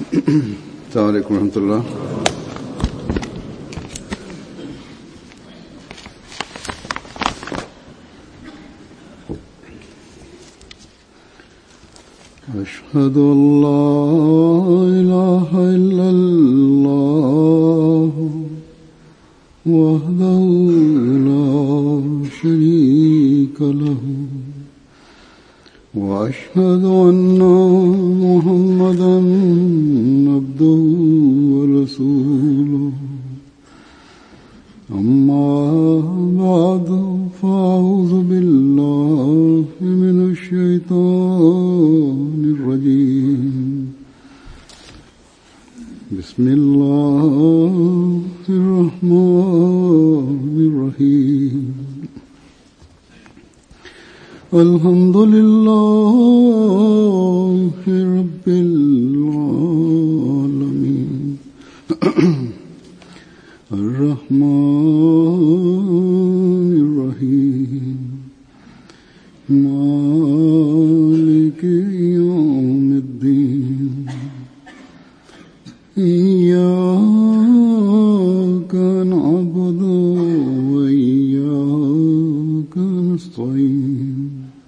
السلام عليكم ورحمة الله أشهد أن لا إله إلا الله وحده لا شريك له وأشهد أن محمدا عبده ورسوله أما بعد فأعوذ بالله من الشيطان الرجيم بسم الله الرحمن الرحيم الحمد لله رب العالمين الرحمن الرحيم مالك يوم الدين إياك نعبد وإياك نستعين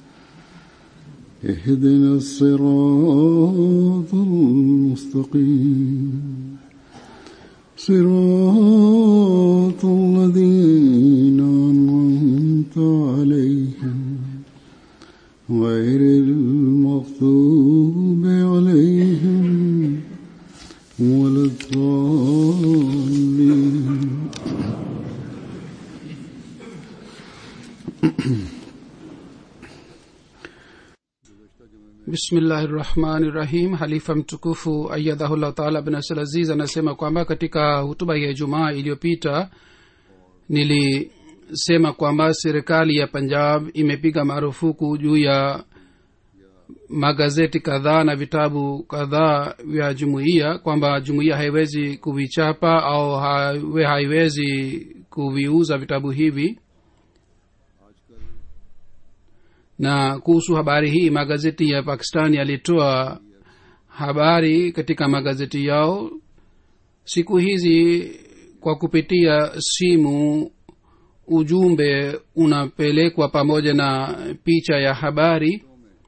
اهدنا الصراط المستقيم صراط الذين أنعمت عليهم غير المغضوب عليهم ولا الضالين bismillahi rahmani rahim halifa mtukufu ayadhahullah taala bin abdul aziz anasema kwamba katika hutuba ya jumaa iliyopita nilisema kwamba serikali ya punjab imepiga marufuku juu ya magazeti kadhaa na vitabu kadhaa vya jumuiya kwamba jumuiya haiwezi kuvichapa au hawe haiwezi kuviuza vitabu hivi na kuhusu habari hii magazeti ya pakistani yalitoa habari katika magazeti yao siku hizi kwa kupitia simu ujumbe unapelekwa pamoja na picha ya habari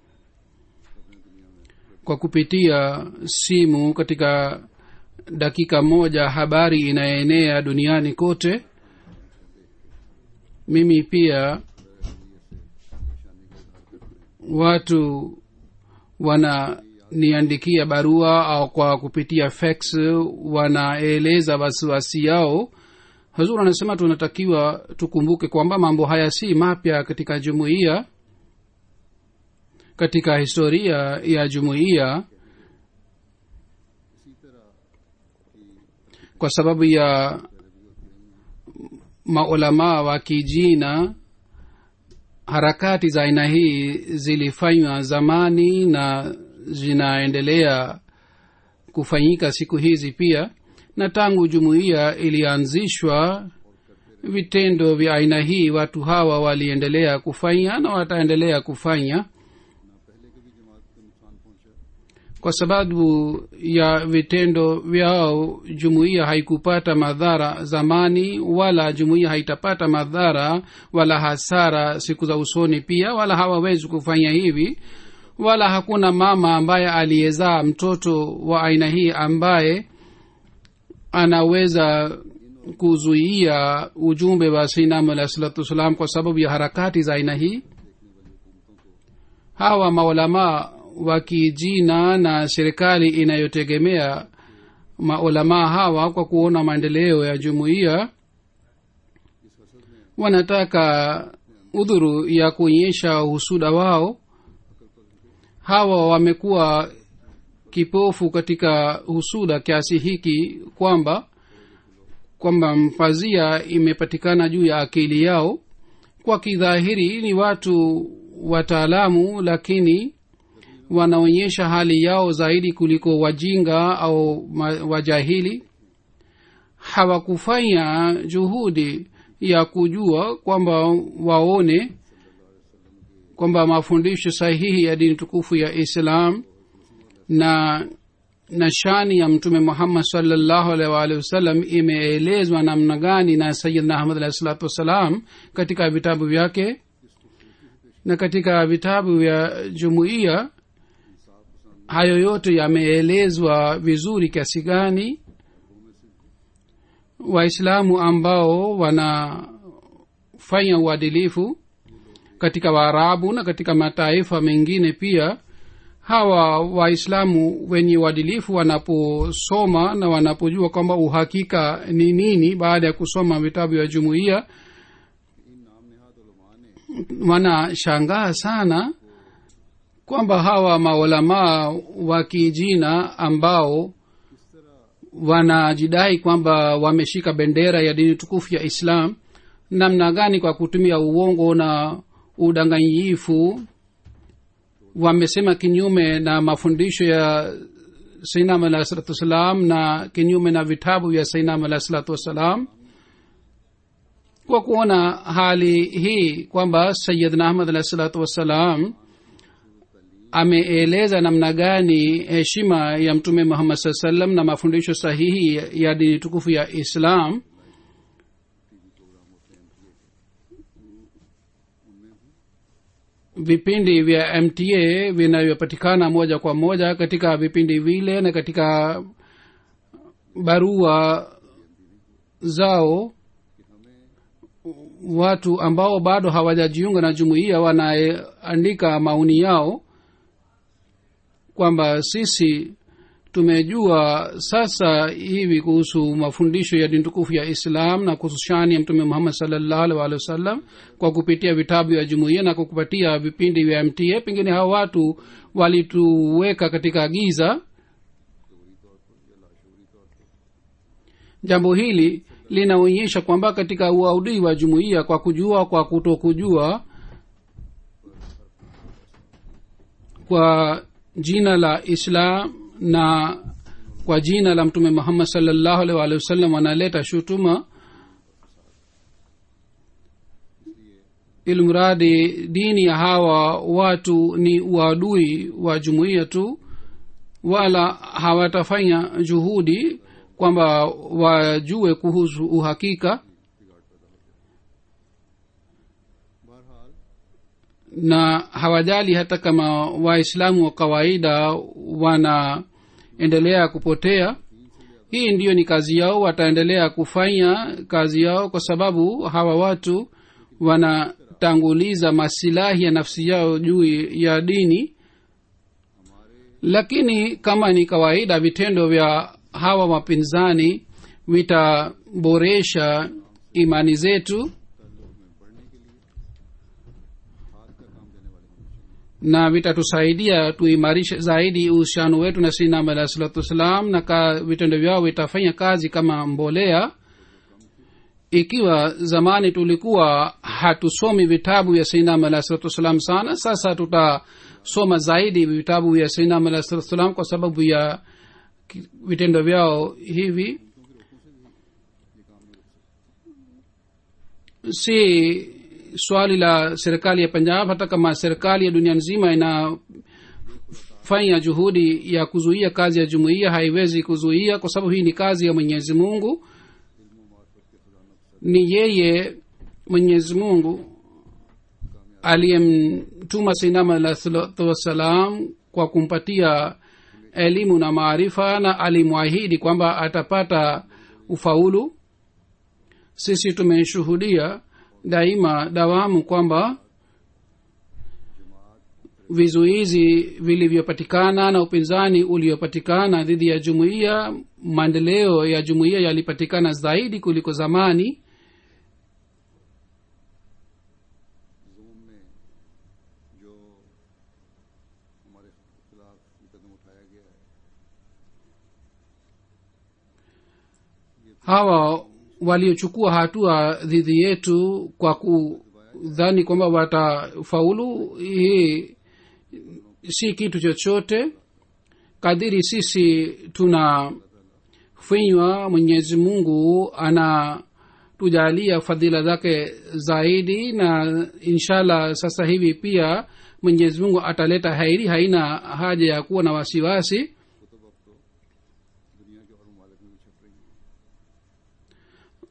kwa kupitia simu katika dakika moja habari inaenea duniani kote mimi pia watu wananiandikia barua au kwa kupitia fax wanaeleza wasiwasi yao hazur anasema tunatakiwa tukumbuke kwamba mambo haya si mapya katika jumuiya katika historia ya jumuiya kwa sababu ya maulamaa wa kijina harakati za aina hii zilifanywa zamani na zinaendelea kufanyika siku hizi pia na tangu jumuiya ilianzishwa vitendo vya aina hii watu hawa waliendelea kufanya na wataendelea kufanya kwa sababu ya vitendo vyao jumuiya haikupata madhara zamani wala jumuiya haitapata madhara wala hasara siku za usoni pia wala hawawezi kufanya hivi wala hakuna mama ambaye aliyezaa mtoto wa aina hii ambaye anaweza kuzuia ujumbe wa sinam alah salatu wassalam kwa sababu ya harakati za aina hii hawa maulamaa wa kijina na serikali inayotegemea maulamaa hawa kwa kuona maendeleo ya jumuiya wanataka udhuru ya kuonyesha husuda wao hawa wamekuwa kipofu katika husuda kiasi hiki kwamba kwamba mpazia imepatikana juu ya akili yao kwa kidhahiri ni watu wataalamu lakini wanaonyesha hali yao zaidi kuliko wajinga au wajahili hawakufanya juhudi ya kujua kwamba waone kwamba mafundisho sahihi ya dini tukufu ya islam na na shani ya mtume muhammad salllahu alaihi waalihi wasallam imeelezwa namna gani na sayidna ahmad alahi salatu wassalam katika vitabu vyake na katika vitabu vya jumuiya hayo yote yameelezwa vizuri kiasi gani waislamu ambao wanafanya uadilifu katika waarabu na katika mataifa mengine pia hawa waislamu wenye uadilifu wanaposoma na wanapojua kwamba uhakika ni nini baada ya kusoma vitabu vya jumuiya wanashangaa sana kwamba hawa maulamaa wa kijina ambao wanajidai kwamba wameshika bendera ya dini tukufu ya islam namna gani kwa kutumia uongo na udanganyifu wamesema kinyume na mafundisho ya sainam alahi salatu wassalam na kinyume na vitabu vya sainam alahi salatu wassalam kwa kuona hali hii kwamba sayidna ahmad alahi salatu wassalam ameeleza namna gani heshima ya mtume muhammad saa salam na mafundisho sahihi ya dini tukufu ya islam vipindi vya mta vinavyopatikana moja kwa moja katika vipindi vile na katika barua zao watu ambao bado hawajajiunga na jumuiya wanaandika maoni yao kwamba sisi tumejua sasa hivi kuhusu mafundisho ya dini tukufu ya islam na kuhusu shani ya mtume muhammad salllahu alih walihi wasallam kwa kupitia vitabu vya jumuiya na kwa kupatia vipindi vya mta pengine hawa watu walituweka katika giza jambo hili linaonyesha kwamba katika uaudii wa jumuiya kwa kujua kwa kutokujua kwa jina la islam na kwa jina la mtume muhammad salllahu alih walihi wasallam wanaleta shutuma ilmradi dini ya hawa watu ni uadui wa jumuiya tu wala hawatafanya juhudi kwamba wajue kuhusu uhakika na hawajali hata kama waislamu wa kawaida wanaendelea kupotea hii ndiyo ni kazi yao wataendelea kufanya kazi yao kwa sababu hawa watu wanatanguliza masilahi ya nafsi yao juu ya dini lakini kama ni kawaida vitendo vya hawa wapinzani vitaboresha imani zetu na vitatusaidia tuimarishe zaidi uhusiano wetu na sinam alahi salatu wassalam na ka vitendo vyao vitafanya kazi kama mbolea ikiwa zamani tulikuwa hatusomi vitabu vya sainam alahi salatu wassalam sana sasa tutasoma zaidi vitabu vya sainam alahi salatu wassalam kwa sababu ya vitendo vyao hivi si swali la serikali ya punjab hata kama serikali ya dunia nzima inafanya juhudi ya kuzuia kazi ya jumuiya haiwezi kuzuia kwa sababu hii ni kazi ya mwenyezi mungu ni yeye mwenyezi mungu aliyemtuma sainama alah salatu wassalam kwa kumpatia elimu na maarifa na alimwahidi kwamba atapata ufaulu sisi tumeshuhudia daima dawamu kwamba vizuizi vilivyopatikana na upinzani uliopatikana dhidi ya jumuiya maendeleo ya jumuiya yalipatikana zaidi kuliko zamani जोम में जो हमारे खिलाफ ये कदम उठाया गया है hawa waliochukua hatua dhidi yetu kwa kudhani kwamba watafaulu hii si kitu chochote kadiri sisi tunafinywa mwenyezi mungu ana tujalia fadhila zake zaidi na inshallah sasa hivi pia mwenyezi mungu ataleta hairi haina haja ya kuwa na wasiwasi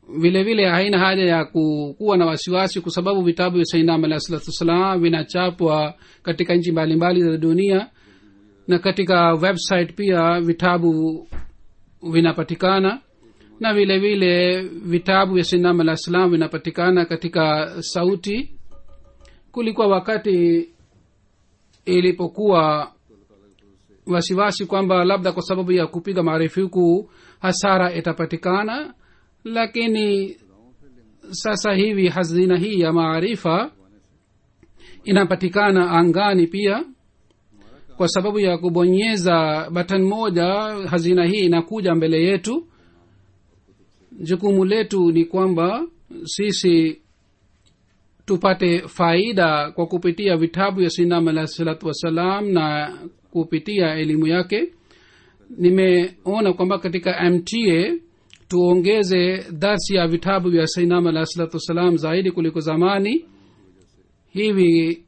vile vile haina haja ya ku- kuwa na wasiwasi kwa sababu vitabu vya sainam alah salatu wassalam vinachapwa katika nchi mbalimbali za dunia na katika website pia vitabu vinapatikana na vile vile vitabu vya sainam alah salam vinapatikana katika sauti kulikuwa wakati ilipokuwa wasiwasi kwamba labda kwa sababu ya kupiga maarifuku hasara itapatikana lakini sasa hivi hazina hii ya maarifa inapatikana angani pia kwa sababu ya kubonyeza batan moja hazina hii inakuja mbele yetu jukumu letu ni kwamba sisi tupate faida kwa kupitia vitabu ya sinam alah salatu wassalam na kupitia elimu yake nimeona kwamba katika mta tuongeze darsi ya vitabu vya sainam alah salatu wassalam zaidi kuliko zamani hivi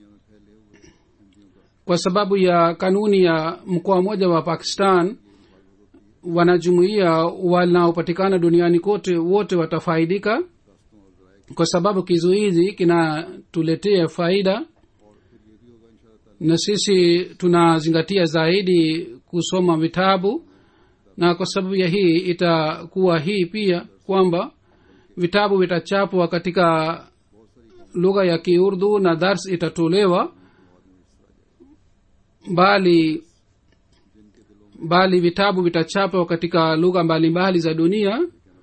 kwa sababu ya kanuni ya mkoa mmoja wa pakistan wanajumuia wanaopatikana duniani kote wote watafaidika kwa sababu kizuizi kinatuletea faida na sisi tunazingatia zaidi kusoma vitabu na kwa sababu ya hii itakuwa hii pia kwamba vitabu vitachapwa katika lugha ya kiurdu na dars itatolewa bali bali vitabu vitachapwa katika lugha mbalimbali za dunia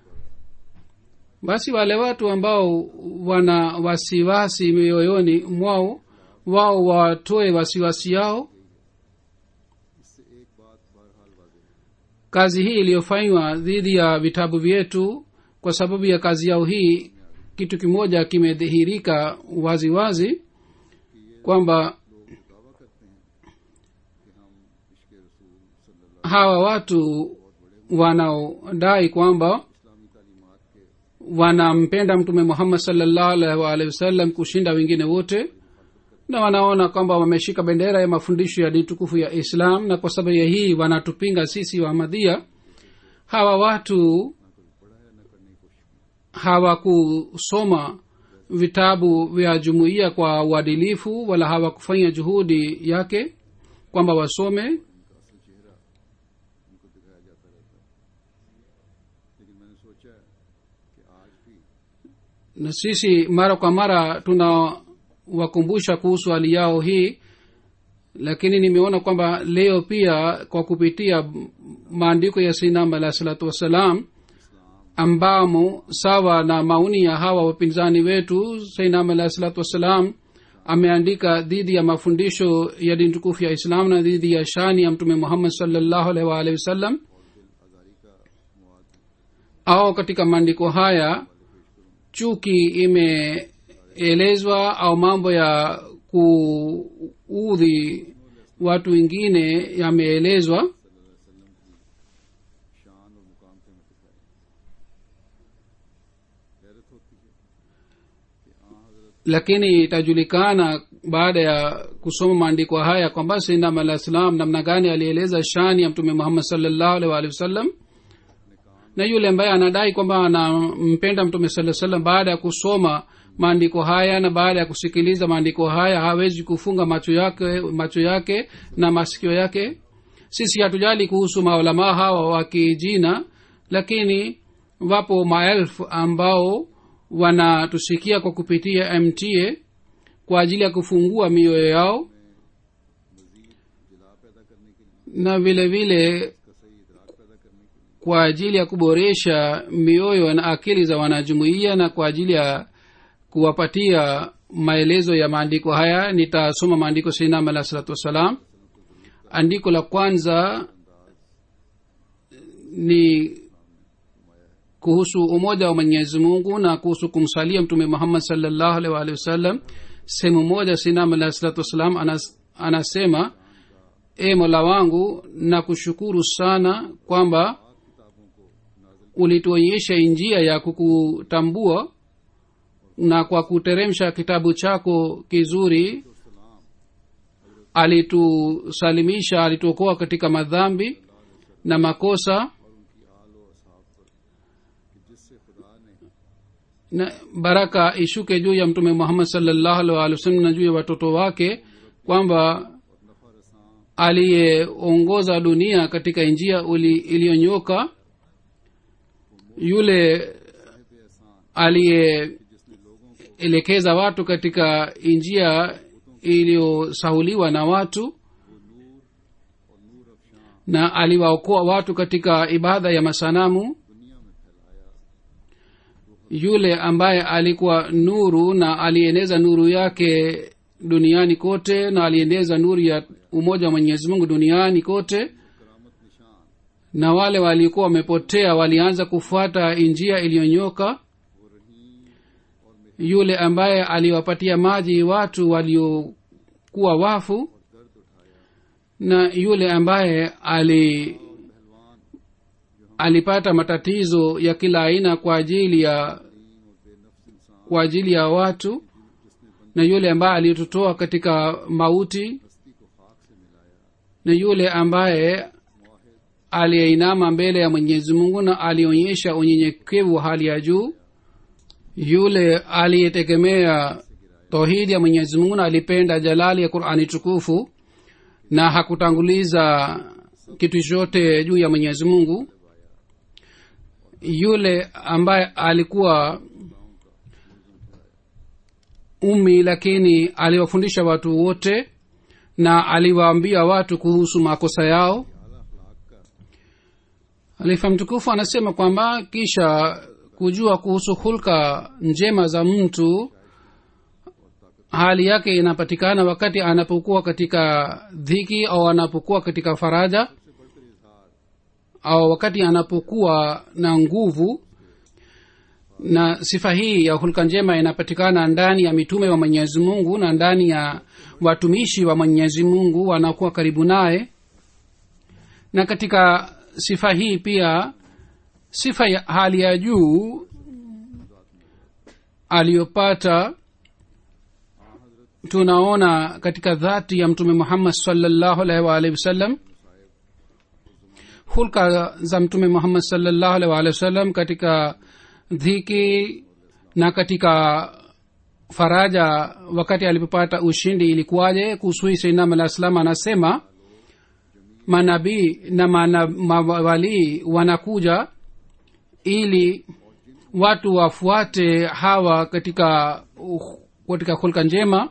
basi wale watu ambao wana wasiwasi mioyoni mwao wao watoe wasiwasi yao इससे एक बात बहरहाल वाजे है kazi hii iliyofanywa dhidi ya vitabu vyetu kwa sababu ya kazi yao hii kitu kimoja kimedhihirika wazi wazi kwamba लोग दावा करते हैं कि हम इश्क रसूल सल्लल्लाहु hawa watu wanaodai kwamba इस्लामी तालीमात के wanampenda mtume muhammad salllahu alaihi waalihi wasallam kushinda wengine wote na wanaona kwamba wameshika bendera ya mafundisho ya dini tukufu ya islam na kwa sababu ya hii wanatupinga sisi wamadhia hawa watu hawakusoma vitabu vya jumuiya kwa uadilifu wala hawakufanya juhudi yake kwamba wasome उनको दिखाया जाता रहता है लेकिन मैंने सोचा है कि आज भी na sisi mara kwa mara tunawakumbusha kuhusu hali yao hii lakini nimeona kwamba leo pia kwa kupitia maandiko ya sinam alahi salatu wassalam ambamo sawa na maoni ya hawa wapinzani wetu sainam alahi salatu wassalam ameandika dhidi ya mafundisho ya dini tukufu ya islam na dhidi ya shani ya mtume muhammad salllahu alaihi waalihi wasallam au katika maandiko haya chuki imeelezwa au mambo ya kuudhi watu wengine yameelezwa शान और मुकाम पे हमें दिखाए हैरत होती है कि हाँ हजरत lakini itajulikana baada ya kusoma maandiko haya kwamba sinam alah salam namna gani alieleza shani ya mtume muhammad salllahu alih waalihi wasallam na yule ambaye anadai kwamba anampenda mtume saa salam baada ya kusoma maandiko haya na baada ya kusikiliza maandiko haya hawezi kufunga macho yake macho yake na masikio yake sisi hatujali kuhusu maulamaa hawa wa kijina lakini wapo maelfu ambao wanatusikia kwa kupitia mta kwa ajili ya kufungua mioyo yao जिला पैदा करने के लिए na vile vile इसका सही इदराक पैदा करने के लिए kwa ajili ya kuboresha mioyo na akili za wanajumuiya na kwa ajili ya kuwapatia maelezo ya maandiko haya nitasoma maandiko sainam alah salatu wassalam andiko la kwanza ni kuhusu umoja wa mwenyezi mungu na kuhusu kumsalia mtume muhammad salllahu alih waalihi wasallam sehemu moja sinam alah salatu wassalam anas, anasema e mola wangu na kushukuru sana kwamba ulituonyesha njia ya kukutambua na kwa kuteremsha kitabu chako kizuri alitusalimisha alituokoa katika madhambi na makosa और उनकी आल और असहाब पर कि जिससे खुदा ने na baraka ishuke juu ya mtume muhammad salllahu alih walih wasallam na juu ya watoto wake kwamba aliyeongoza dunia katika njia uli- iliyonyoka yule aliyeelekeza watu katika njia iliyosahuliwa na watu na aliwaokoa watu katika ibada ya masanamu yule ambaye alikuwa nuru na alieneza nuru yake duniani kote na alieneza nuru ya umoja wa mwenyezi mungu duniani kote na wale walikuwa wamepotea walianza kufuata njia iliyonyoka yule ambaye aliwapatia maji watu waliokuwa wafu na yule ambaye ali alipata matatizo ya kila aina kwa ajili ya kwa ajili ya watu na yule ambaye alitutoa katika mauti na yule ambaye aliyeinama mbele ya mwenyezi mungu na alionyesha unyenyekevu wa hali ya juu yule aliyetegemea tauhidi ya mwenyezi mungu na alipenda jalali ya qurani tukufu na hakutanguliza kitu chochote juu ya mwenyezi mungu yule ambaye alikuwa umi lakini aliwafundisha watu wote na aliwaambia watu kuhusu makosa yao alifa mtukufu anasema kwamba kisha kujua kuhusu hulka njema za mtu hali yake inapatikana wakati anapokuwa katika dhiki au anapokuwa katika faraja au wakati anapokuwa na nguvu na sifa hii ya hulka njema inapatikana ndani ya mitume wa mwenyezi mungu na ndani ya watumishi wa mwenyezi mungu wanakuwa karibu naye na katika sifa hii pia sifa ya hali ya juu aliyopata tunaona katika dhati ya mtume muhammad salllahu alaihi waalihi wasallam hulka za mtume muhammad salllahu alaihi waalihi wasallam katika dhiki na katika faraja wakati alipopata ushindi ilikuwaje kuhusu hii sainam alah salam anasema manabii na mana- mawalii wanakuja ili watu wafuate hawa katika katika hulka njema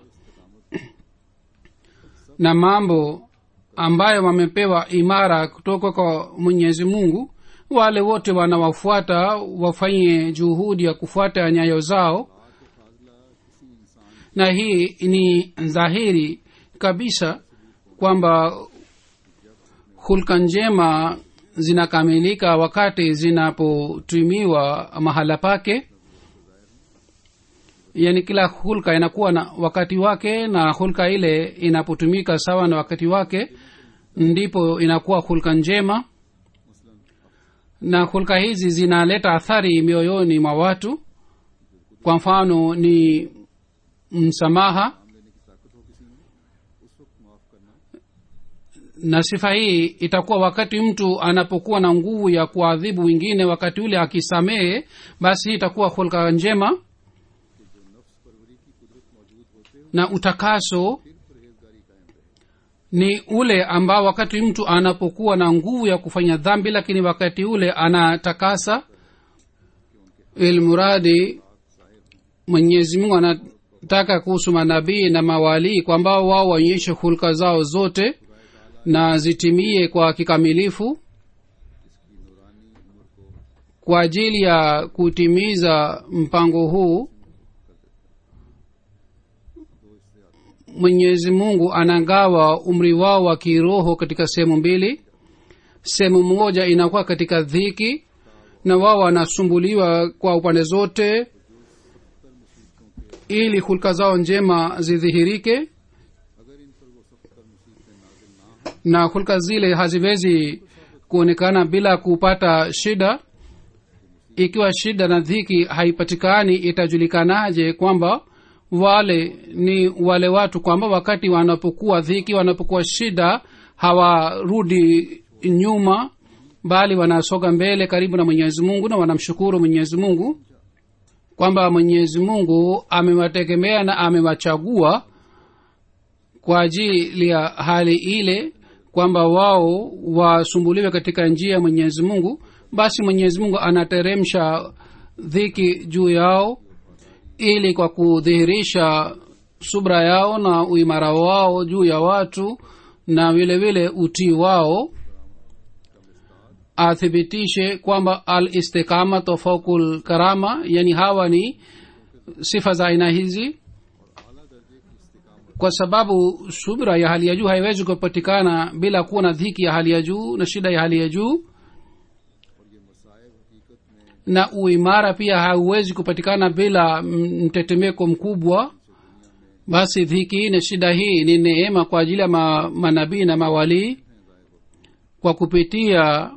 na mambo ambayo wamepewa imara kutoka kwa mwenyezi mungu wale wote wanawafuata wafanye juhudi ya kufuata nyayo zao na hii ni dhahiri kabisa kwamba hulka njema zinakamilika wakati zinapotumiwa mahala pake yaani kila hulka inakuwa na wakati wake na hulka ile inapotumika sawa na wakati wake ndipo inakuwa hulka njema na hulka hizi zinaleta athari mioyoni mwa watu kwa mfano ni msamaha na sifa hii itakuwa wakati mtu anapokuwa na nguvu ya kuadhibu wengine wakati ule akisamehe basi hii itakuwa hulka njema na utakaso ni ule ambao wakati mtu anapokuwa na nguvu ya kufanya dhambi lakini wakati ule anatakasa ilmuradi mwenyezi mungu anataka kuhusu manabii na mawalii kwamba wao waonyeshe hulka zao zote na zitimie kwa kikamilifu kwa ajili ya kutimiza mpango huu mwenyezi mungu anagawa umri wao wa kiroho katika sehemu mbili sehemu moja inakuwa katika dhiki na wao wanasumbuliwa kwa upande zote ili hulka zao njema zidhihirike na hulka zile haziwezi kuonekana bila kupata shida ikiwa shida na dhiki haipatikani itajulikanaje kwamba wale ni wale watu kwamba wakati wanapokuwa dhiki wanapokuwa shida hawarudi nyuma bali wanasoga mbele karibu na mwenyezi mungu na wanamshukuru mwenyezi mungu kwamba mwenyezi mungu amewategemea na amewachagua kwa ajili ya hali ile kwamba wao wasumbuliwe katika njia ya mwenyezi mungu basi mwenyezi mungu anateremsha dhiki juu yao ili kwa kudhihirisha subra yao na uimara wao juu ya watu na vile vile utii wao athibitishe kwamba al istiqamatu faukul karama yani hawa ni sifa za aina hizi kwa sababu subira ya hali ya juu haiwezi kupatikana bila kuwa na dhiki ya hali ya juu na shida ya hali ya juu na uimara pia hauwezi kupatikana bila mtetemeko mkubwa basi dhiki na shida hii ni neema kwa ajili ya ma, manabii na mawalii kwa kupitia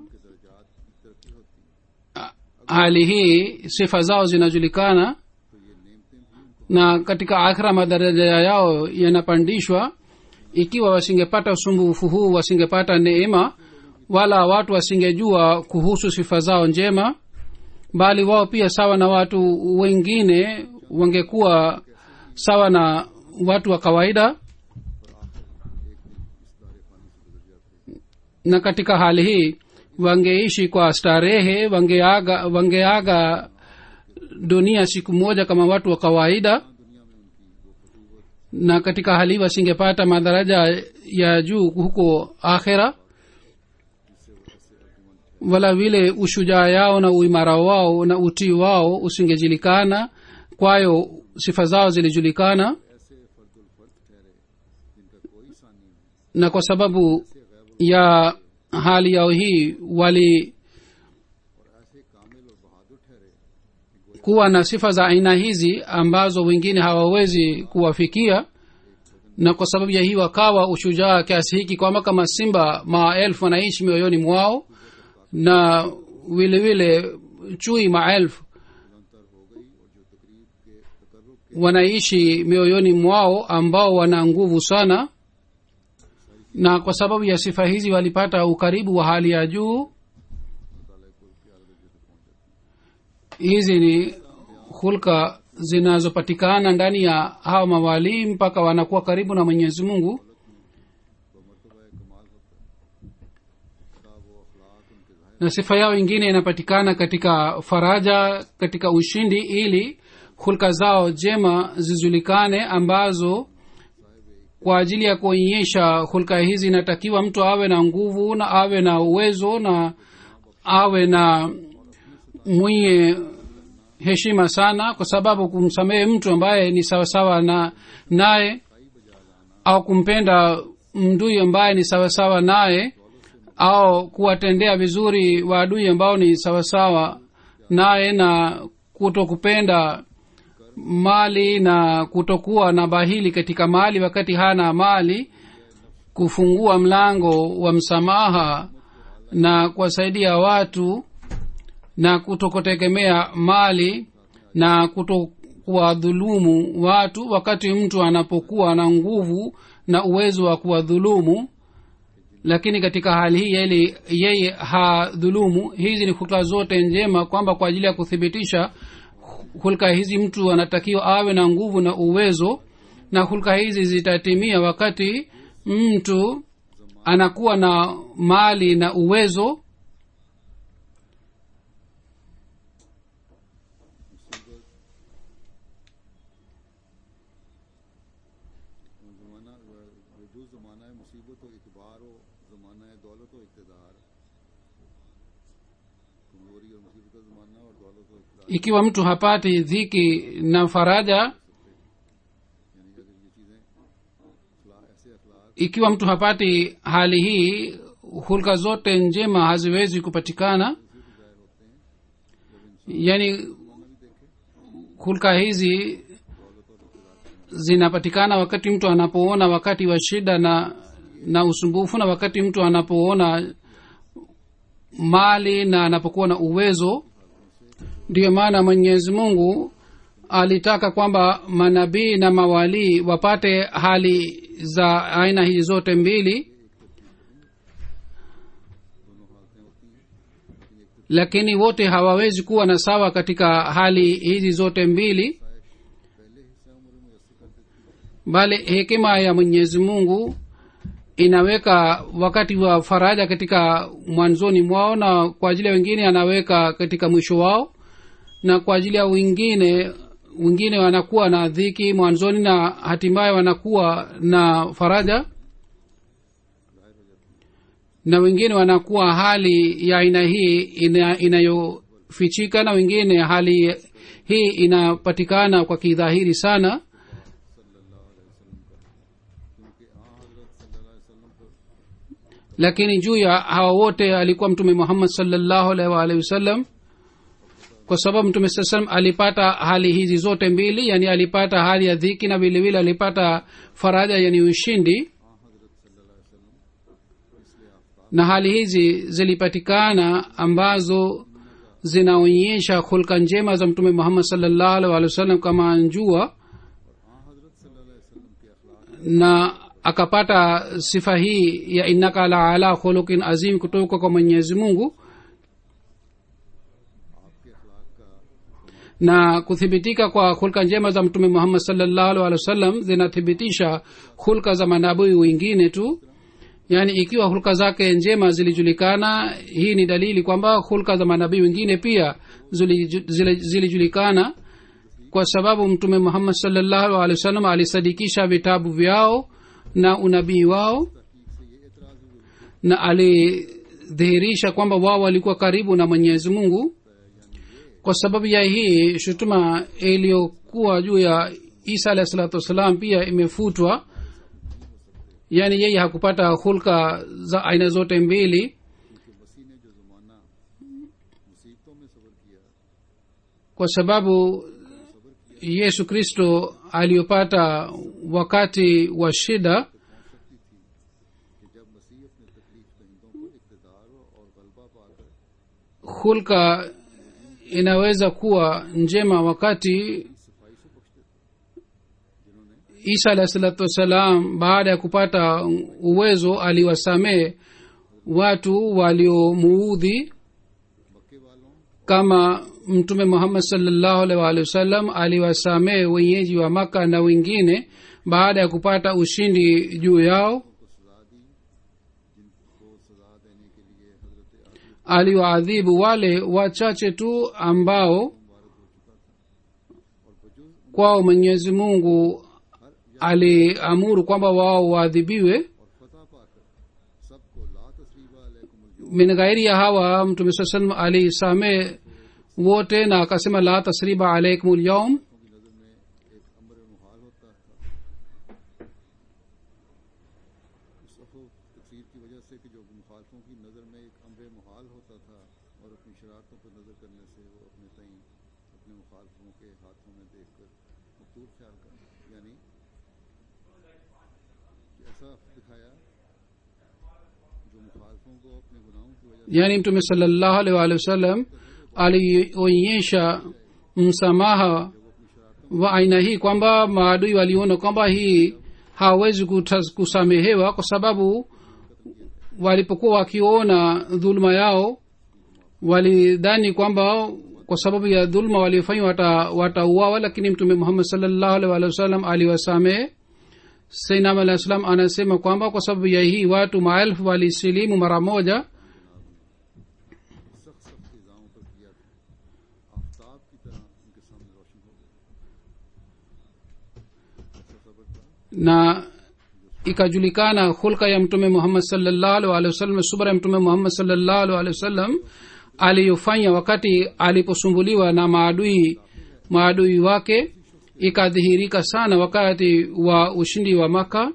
hali hii sifa zao zinajulikana na katika akhira madaraja yao yanapandishwa ikiwa wasingepata usumbufu huu wasingepata neema wala watu wasingejua kuhusu sifa zao njema bali wao pia sawa na watu wengine wangekuwa sawa na watu wa kawaida na katika hali hii wangeishi kwa starehe wangeaga wangeaga dunia siku moja kama watu wa kawaida na katika hali hii wasingepata madaraja ya juu huko akhera wala vile ushujaa yao na uimara wao na utii wao usingejulikana kwayo sifa zao zilijulikana na kwa sababu ya hali yao hii wali kuwa na sifa za aina hizi ambazo wengine hawawezi kuwafikia na kwa sababu ya hii wakawa ushujaa kiasi hiki kwamba kama simba maelfu wanaishi mioyoni mwao na vile vile chui maelfu wanaishi mioyoni mwao ambao wana nguvu sana na kwa sababu ya sifa hizi walipata ukaribu wa hali ya juu hizi ni hulka zinazopatikana ndani ya hawa mawalii mpaka wanakuwa karibu na mwenyezi mungu na sifa yao ingine inapatikana katika faraja katika ushindi ili hulka zao jema zijulikane ambazo kwa ajili ya kuonyesha hulka hizi inatakiwa mtu awe na nguvu na awe na uwezo na awe na mwenye heshima sana kwa sababu kumsamehe mtu ambaye ni sawasawa na naye au kumpenda mdui ambaye ni sawasawa naye au kuwatendea vizuri waadui ambao ni sawasawa naye na kuto kupenda mali na kutokuwa na bahili katika mali wakati hana mali kufungua mlango wa msamaha na kuwasaidia watu na kutokutegemea mali na kutokuwadhulumu watu wakati mtu anapokuwa na nguvu na uwezo wa kuwadhulumu lakini katika hali hii yeye, yeye hadhulumu hizi ni hulka zote njema kwamba kwa ajili ya kuthibitisha hulka hizi mtu anatakiwa awe na nguvu na uwezo na hulka hizi zitatimia wakati mtu anakuwa na mali na uwezo जमाना जो जमाना है मुसीबत व इतबार हो जमाना है दौलत व इकतदार कमजोरी और मुसीबत का जमाना और दौलत व इकतदार ikiwa mtu hapati dhiki na faraja यानी कि अगर ये चीजें अखला- ऐसे अखलाक ikiwa mtu hapati hali hii hulka zote njema haziwezi kupatikana yaani hulka hizi zinapatikana wakati mtu anapoona wakati wa shida na na usumbufu na wakati mtu anapoona mali na anapokuwa na uwezo ndiyo maana mwenyezi mungu alitaka kwamba manabii na mawalii wapate hali za aina hizi zote mbili lakini wote hawawezi kuwa na sawa katika hali hizi zote mbili bali hekima ya mwenyezi mungu inaweka wakati wa faraja katika mwanzoni mwao na kwa ajili ya wengine anaweka katika mwisho wao na kwa ajili ya wengine wengine wanakuwa na dhiki mwanzoni na hatimaye wanakuwa na faraja na wengine wanakuwa hali ya aina hii ina, inayofichika na wengine hali hii inapatikana kwa kidhahiri sana lakini juu ya hawa wote alikuwa mtume muhammad salllahu alaihi waalihi wasallam kwa sababu mtume saa salam alipata hali hizi zote mbili yani alipata hali ya dhiki na vilevile alipata faraja yani ushindi na hali hizi zilipatikana ambazo zinaonyesha hulka njema za mtume muhammad salllahu alaihi waalihi wasallam kama njua na akapata sifa hii ya innaka la ala khuluqin azim kutoka kwa mwenyezi mungu na kuthibitika kwa hulka njema za mtume muhammad salllahu alhi wasallam zinathibitisha hulka za manabii wengine tu yaani ikiwa hulka zake njema zilijulikana hii ni dalili kwamba hulka za manabii wengine pia zilijulikana kwa sababu mtume muhammad salllahu alehi wasallam alisadikisha vitabu vyao na unabii wao na alidhihirisha kwamba wao walikuwa karibu na mwenyezi mungu kwa sababu ya hii shutuma iliyokuwa juu ya isa alahi salatu wassalam pia imefutwa yaani yeye hakupata hulka za aina zote mbili kwa sababu yesu kristo aliyopata wakati wa shida hulka inaweza kuwa njema wakati isa alahi salatu wassalam baada ya kupata uwezo aliwasamehe watu waliomuudhi kama mtume muhammad salllahu alhi waalihi wasallam aliwasamehe wenyeji wa maka na wengine baada ya kupata ushindi juu yao aliwaadhibu wale wachache tu ambao kwao mwenyezi mungu aliamuru kwamba wao waadhibiwe min ghairi ya hawa mtume saa salam alisamee wote na akasema la tasriba alaikum lyaum yaani mtume salllahu alih waalihi wasallam alionyesha msamaha wa aina hii kwamba maadui waliona kwamba hii hawawezi kusamehewa kwa sababu walipokuwa wakiona dhuluma yao walidhani kwamba kwa sababu ya dhuluma waliofanywa watauawa wata lakini mtume muhammad salllahu alih walih wasallam aliwasamehe sainam alah salam anasema kwamba kwa sababu ya hii watu maelfu walisilimu mara moja na ikajulikana hulka ya mtume muhammad salllahu alih walih wasallam subra ya mtume muhammad salllahu alih walih wasallam aliyofanya wakati aliposumbuliwa na maadui maadui wake ikadhihirika sana wakati wa ushindi wa maka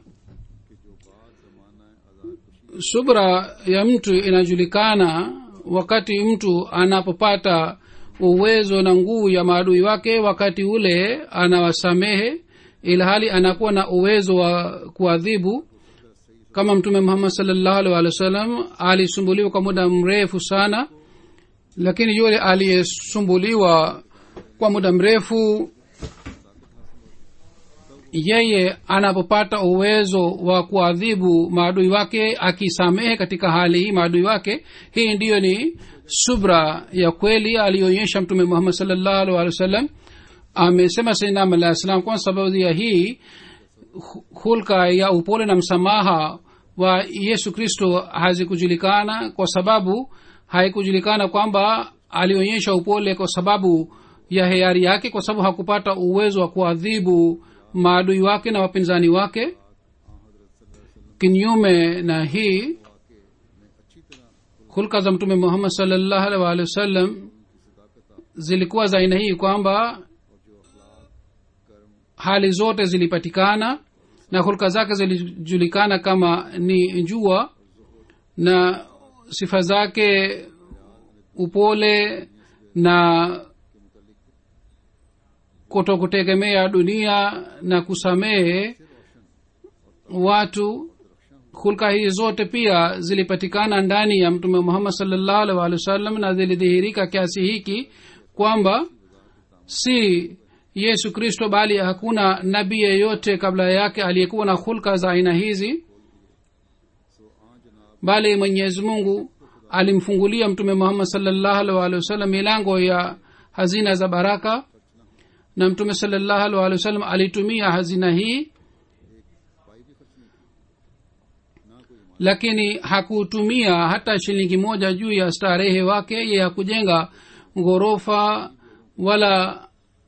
subra ya mtu inajulikana wakati mtu anapopata uwezo na nguvu ya maadui wake wakati ule anawasamehe ilhali anakuwa na uwezo wa kuadhibu kama mtume muhammad salllahu alih walih wa sallam alisumbuliwa kwa muda mrefu sana lakini yule aliyesumbuliwa kwa muda mrefu yeye anapopata uwezo wa kuadhibu maadui wake akisamehe katika hali hii maadui wake hii ndiyo ni subra ya kweli aliyoonyesha mtume muhammad salllahu alih wa sallam amesema sainam alah salam kwa sababu ya hii hu- hulka ya upole na msamaha wa yesu kristo hazikujulikana kwa sababu haikujulikana kwamba alionyesha upole kwa sababu ya hiari yake kwa sababu hakupata uwezo wa kuadhibu maadui wake na wapinzani wake kinyume na hii hulka za mtume muhammad salllahu alih waalihi wasallam zilikuwa za aina hii kwamba hali zote zilipatikana na hulka zake zilijulikana kama ni jua na sifa zake upole na kuto kutegemea dunia na kusamehe watu hulka hii zote pia zilipatikana ndani ya mtume muhammad salllahu alih walih wasallam na zilidhihirika kiasi hiki kwamba si yesu kristo bali hakuna nabii yeyote kabla yake aliyekuwa na hulka za aina hizi bali mwenyezi mungu alimfungulia mtume muhammad salllahu alih walih wasallam milango ya hazina za baraka na mtume salllahu alih walih wasallam alitumia hazina hii lakini hakutumia hata shilingi moja juu ya starehe wake ye hakujenga ghorofa wala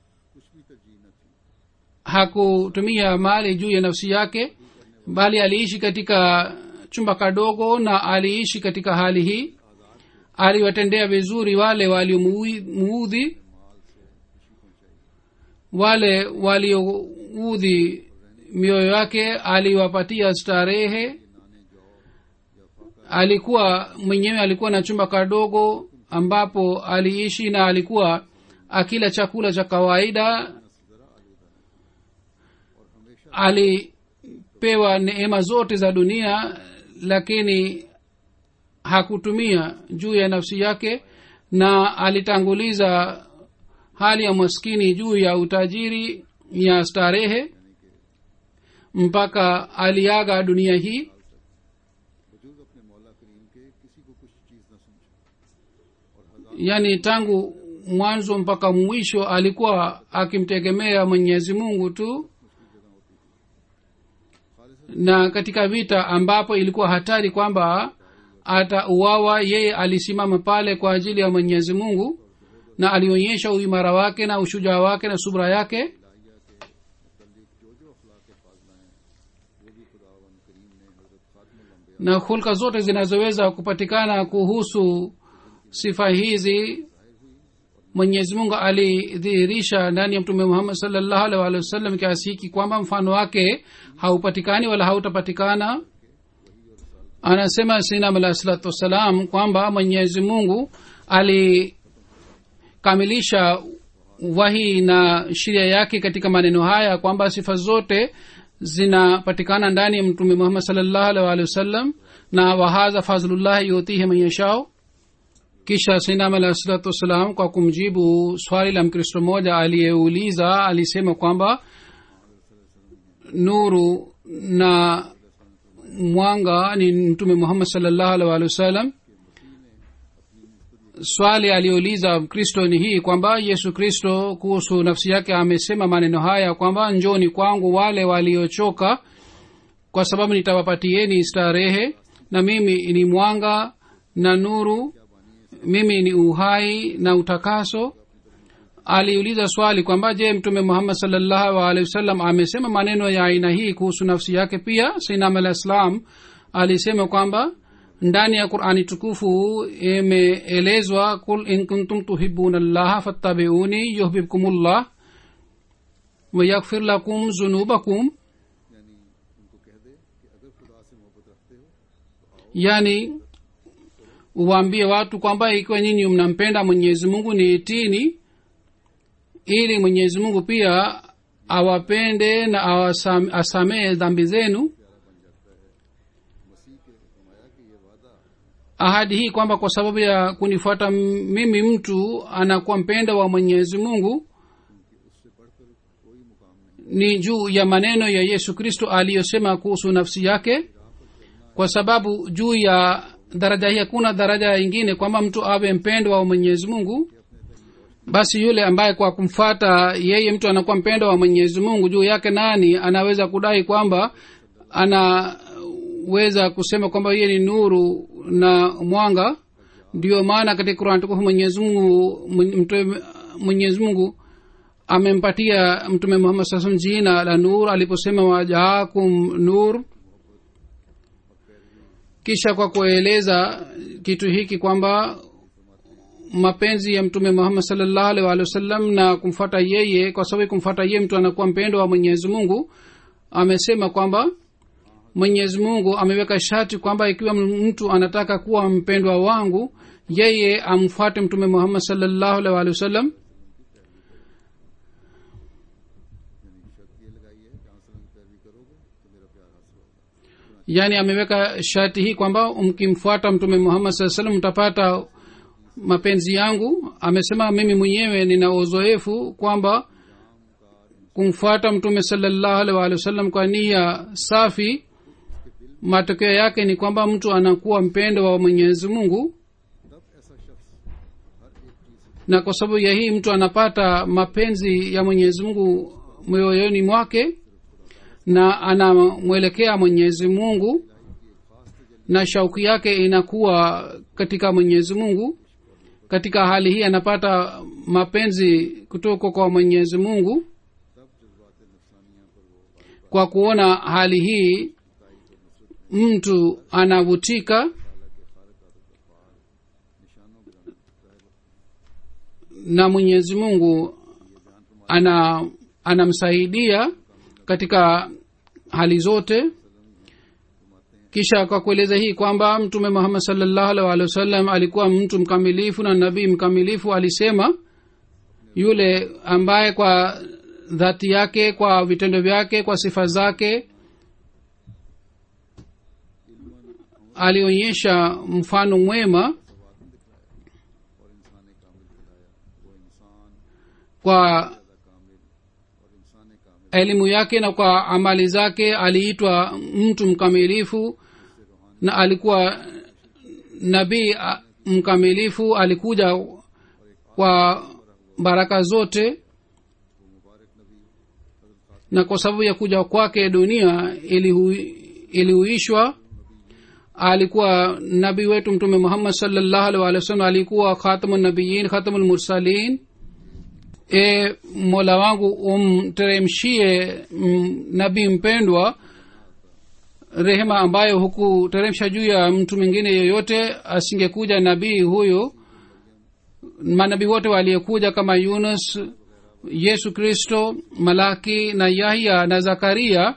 hakutumia mali juu ya nafsi yake bali aliishi katika chumba kadogo na aliishi katika hali hii aliwatendea vizuri wale waliomuudhi wale walioudhi mioyo yake aliwapatia starehe alikuwa mwenyewe alikuwa na chumba kadogo ambapo aliishi na alikuwa akila chakula cha kawaida alipewa neema zote za dunia lakini hakutumia juu ya nafsi yake na alitanguliza hali ya maskini juu ya utajiri ya starehe mpaka aliaga dunia hii वजूद अपने मौला करीम के किसी को कुछ चीज न समझो yaani tangu mwanzo mpaka mwisho alikuwa akimtegemea mwenyezi mungu tu na katika vita ambapo ilikuwa hatari kwamba atauawa yeye alisimama pale kwa ajili ya mwenyezi mungu na alionyesha uimara wake na ushujaa wake na subra yake मुतलिक जो जो अखलाक फाजला हैं वो भी खुदावन करीम ने हजरत खातमुल na hulka zote zinazoweza kupatikana kuhusu sifa hizi mwenyezi mungu alidhihirisha ndani ya mtume muhammad salllahu alih walih wasallam kiasi hiki kwamba mfano wake haupatikani wala hautapatikana anasema sinam alah salatu wassalam kwamba mwenyezi mungu alikamilisha wahi na sheria yake katika maneno haya kwamba sifa zote zinapatikana ndani ya mtume muhammad salllahu alih walih wasallam na wahadha fadhlullahi yutihi man yashau kisha sinam alah salatu wassalam kwa kumjibu swali la mkristo mmoja aliyeuliza alisema kwamba nuru na mwanga ni mtume muhammad salllahu alih walih wasallam swali aliyouliza mkristo ni hii kwamba yesu kristo kuhusu nafsi yake amesema maneno haya kwamba njoni kwangu wale waliochoka kwa sababu nitawapatieni starehe na mimi ni mwanga na nuru mimi ni uhai na utakaso aliuliza swali kwamba je mtume muhammad salllahu alehi wasallam amesema maneno ya aina hii kuhusu nafsi yake pia sinam alah islam alisema kwamba ndani ya qurani tukufu imeelezwa kul in kuntum tuhibuna llaha fattabiuni yuhbibkumullah wayaghfir lakum zunubakum यानी उनको कह दे कि अगर खुदा से मोहब्बत रखते हो yani uwaambie watu kwamba ikiwa nyinyi mnampenda mwenyezi mungu ni itini ili mwenyezi mungu pia awapende na awasam- asamehe dhambi zenu मसीह के फरमाया कि ये वादा ahadi hii kwamba kwa sababu ya kunifuata m- mimi mtu anakuwa mpenda wa mwenyezi mungu उससे बढ़कर कोई मुकाम नहीं ni juu ya maneno ya yesu kristo aliyosema kuhusu nafsi yake kwa sababu juu ya daraja hii hakuna daraja ingine kwamba mtu awe mpendwa wa mwenyezi mungu basi yule ambaye kwa kumfata yeye mtu anakuwa mpendwa wa mwenyezi mungu juu yake nani anaweza kudai kwamba anaweza kusema kwamba yeye ni nuru na mwanga ndio maana katika kurani tukufu mwenyezi mungu mtume- mwenyezi mungu amempatia mtume muhammad saa salam jina la nur aliposema wajaakum nur kisha kwa kueleza kitu hiki kwamba mapenzi ya mtume muhammad salllahu alih walih wasallam na kumfata yeye kwa sababu kumfata yeye mtu anakuwa mpendo wa mwenyezi mungu amesema kwamba mwenyezi mungu ameweka sharti kwamba ikiwa mtu anataka kuwa mpendwa wangu yeye amfuate mtume muhammad salllahu alih walih wasallam यानी शर्त ये लगाई है कि आंसर की पैरवी करोगे तो मेरा प्यार हासिल होगा yaani ameweka sharti hii kwamba mkimfuata mtume muhammad saa salam mtapata mapenzi yangu amesema mimi mwenyewe nina uzoefu kwamba kumfuata mtume salallahu alih walih wasallam kwa nia safi matokeo yake ni kwamba mtu anakuwa mpendo wa mwenyezi mungu तब ऐसा शख्स हर एक चीज na kwa sababu ya hii mtu anapata mapenzi ya mwenyezi mungu moyoyoni mwake na anamwelekea mwenyezi mungu na shauku yake inakuwa katika mwenyezi mungu katika hali hii anapata mapenzi kutoka kwa mwenyezi mungu तब जज्बात नफसानिया पर वो kwa kuona hali hii mtu anavutika निशानों गिराने na mwenyezi mungu ana anamsaidia katika hali zote kisha kwa kueleza hii kwamba mtume muhammad salllahu alih walih wasallam alikuwa mtu mkamilifu na nabii mkamilifu alisema yule ambaye kwa dhati yake kwa vitendo vyake kwa sifa zake alionyesha mfano mwema और इंसान कामिल खिलाया वो इंसान kwa कामिल और इंसान कामिल elimu yake na kwa amali zake aliitwa mtu mkamilifu na alikuwa nabii a- mkamilifu alikuja kwa baraka zote na kwa sababu ya kuja kwake dunia ilihu- ilihuishwa alikuwa nabii wetu mtume muhammad salllahu alih walih wasallam alikuwa khatamu nabiyin khatamu lmursalin e mola wangu umteremshie mm, nabii mpendwa rehema ambayo hukuteremsha juu ya mtu mwingine yoyote asingekuja nabii huyo manabii wote waliyekuja kama yunus yesu kristo malaki na yahya na zakaria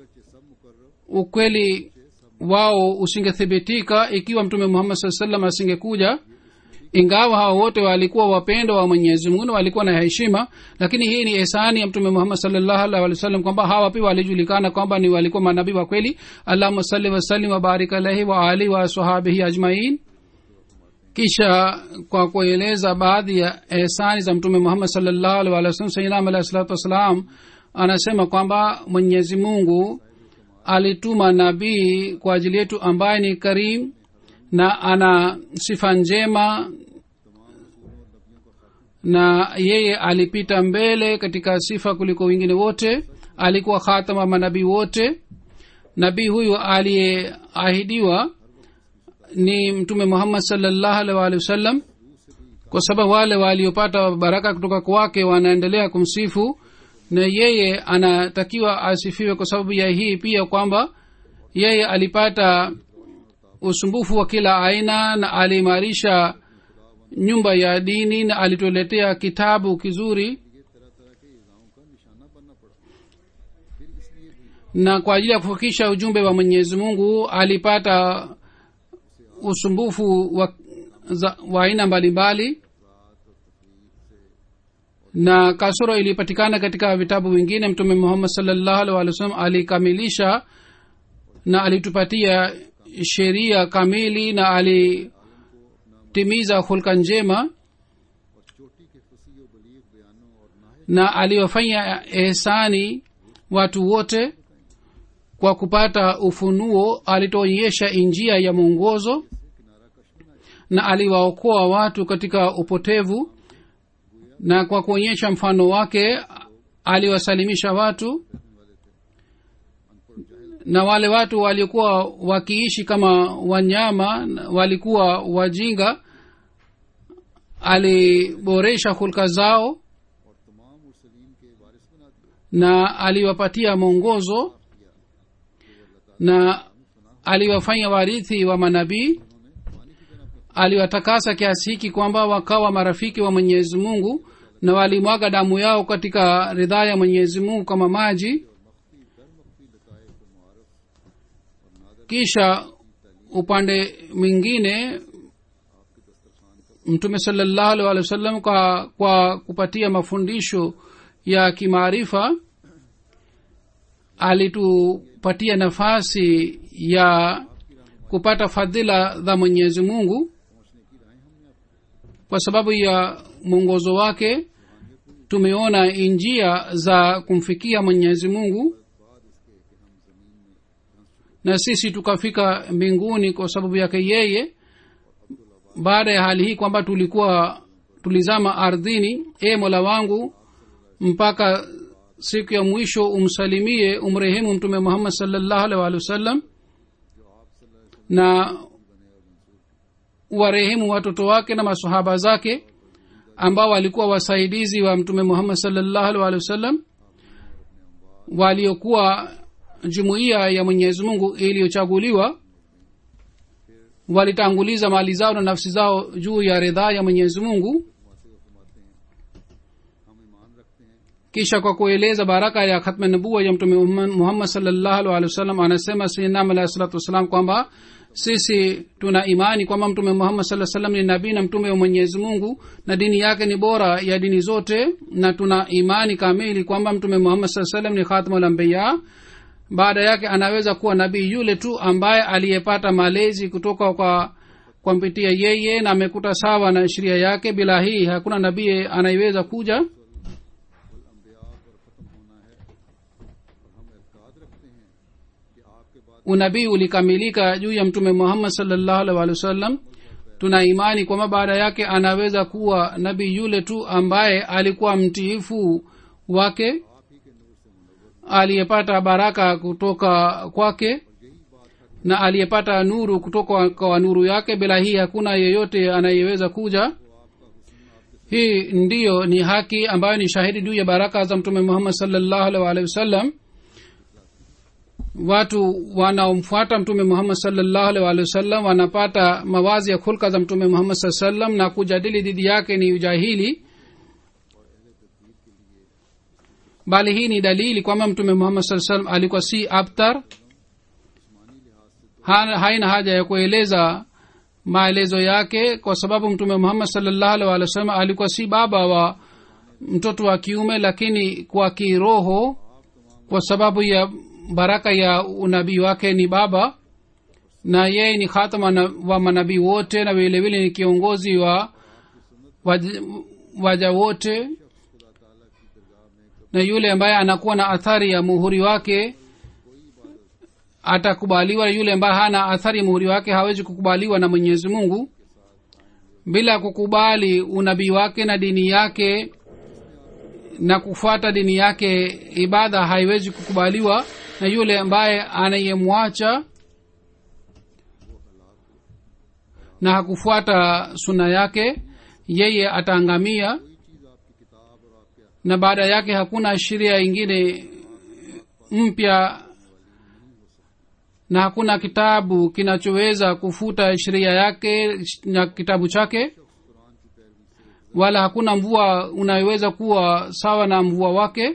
ukweli wao usingethibitika ikiwa mtume muhammad saa salam asingekuja ingawa hawa wote walikuwa wapendo wa mwenyezi mungu na walikuwa na heshima lakini hii ni ehsani ya mtume muhammad salllahu alih walih wasallam kwamba hawa pia walijulikana kwamba ni walikuwa manabii wa kweli allahuma salli wasallim wabarik alaihi wa alihi wa sahabihi ajmain kisha kwa kueleza baadhi ya ehsani za mtume muhammad salllahu alih walih wasallam sainam alahi salatu wassalam anasema kwamba mwenyezi mungu alituma nabii kwa ajili yetu ambaye ni karim na ana sifa njema na yeye alipita mbele katika sifa kuliko wengine wote alikuwa khatama manabii wote nabii huyu aliyeahidiwa ni mtume muhammad salllahu alih waalihi wasallam kwa sababu wale waliopata baraka kutoka kwake wanaendelea kumsifu na yeye anatakiwa asifiwe kwa sababu ya hii pia kwamba yeye alipata usumbufu wa kila aina na aliimarisha nyumba ya dini na alituletea kitabu kizuri ये तरह तरह के इजाओं का निशाना बनना पड़ा फिर इसलिए भी na kwa ajili ya kufikisha ujumbe wa mwenyezi mungu alipata usumbufu wa, za, wa aina mbalimbali na kasoro ilipatikana katika vitabu vingine mtume muhammad salllahu alih walih wasallam alikamilisha na alitupatia sheria kamili na alitimiza hulka njema और चोटी के फसी व बलीग बयानों और नाहे na aliwafanya ehsani watu wote kwa kupata ufunuo alituonyesha njia ya mwongozo na aliwaokoa watu katika upotevu na kwa kuonyesha mfano wake aliwasalimisha watu na wale watu walikuwa wakiishi kama wanyama walikuwa wajinga aliboresha hulka zao और तमाम मुरसलीन के वारिस बना दिए na aliwapatia mwongozo na aliwafanya warithi wa manabii aliwatakasa kiasi hiki kwamba wakawa marafiki wa mwenyezi mungu na walimwaga damu yao katika ridhaa ya mwenyezi mungu kama maji kisha upande mwingine mtume salallahu alih walih wa sallam kwa, kwa kupatia mafundisho ya kimaarifa alitupatia nafasi ya kupata fadhila za mwenyezi mungu kwa sababu ya mwongozo wake tumeona njia za kumfikia mwenyezi mungu na sisi tukafika mbinguni kwa sababu yake yeye baada ya hali hii kwamba tulikuwa tulizama ardhini e mola wangu mpaka siku ya mwisho umsalimie umrehemu mtume muhammad salllahu alih walih wasallam na warehemu watoto wake na masahaba zake ambao walikuwa wasaidizi wa mtume muhammad salllahu alih walih wasallam waliokuwa jumuiya ya mwenyezi mungu iliyochaguliwa walitanguliza mali zao na nafsi zao juu ya ridhaa ya mwenyezi mungu kisha kwa kueleza baraka ya khatma nabua ya mtume muhammad salllahu alih wasallam anasema sinam alahi salatu wassalam kwamba sisi tuna imani kwamba mtume muhammad saa salam ni nabii na mtume wa mwenyezi mungu na dini yake ni bora ya dini zote na tuna imani kamili kwamba mtume muhammad saa salam ni khatmulambiya baada yake anaweza kuwa nabii yule tu ambaye aliyepata malezi kutoka kwa kwa mpitia yeye na amekuta sawa na sheria yake bila hii hakuna nabii anayeweza kuja unabii ulikamilika juu ya mtume muhammad salllahu alih walih wasallam tuna imani kwamba baada yake anaweza kuwa nabii yule tu ambaye alikuwa mtiifu wake aliyepata baraka kutoka kwake na aliyepata nuru kutoka kwa nuru yake bila hii hakuna yeyote anayeweza kuja hii ndiyo ni haki ambayo ni shahidi juu ya baraka za mtume muhammad salllahu alih waalihi wasallam watu wanaomfuata mtume muhammad salllahu alih waalihi wasallam wanapata mawazi ya khulka za mtume muhammad saa sallam na kujadili dhidi yake ni ujahili bali hii ni dalili kwamba mtume muhammad saa salam alikuwa si abtar Ha- haina haja ya kueleza maelezo yake kwa sababu mtume muhammad salllahu alih walih wasallam alikuwa si baba wa mtoto wa kiume lakini kwa kiroho kwa sababu ya baraka ya unabii wake ni baba na yeye ni khatama na- wa manabii wote na vilevile ni kiongozi wa waja, waja wote na yule ambaye anakuwa na athari ya muhuri wake atakubaliwa yule ambaye hana athari ya muhuri wake hawezi kukubaliwa na mwenyezi mungu bila kukubali unabii wake na dini yake na kufuata dini yake ibada haiwezi kukubaliwa na yule ambaye anayemwacha na hakufuata suna yake yeye ataangamia na baada yake hakuna sheria ingine mpya na hakuna kitabu kinachoweza kufuta sheria yake na kitabu chake wala hakuna mvua unayoweza kuwa sawa na mvua wake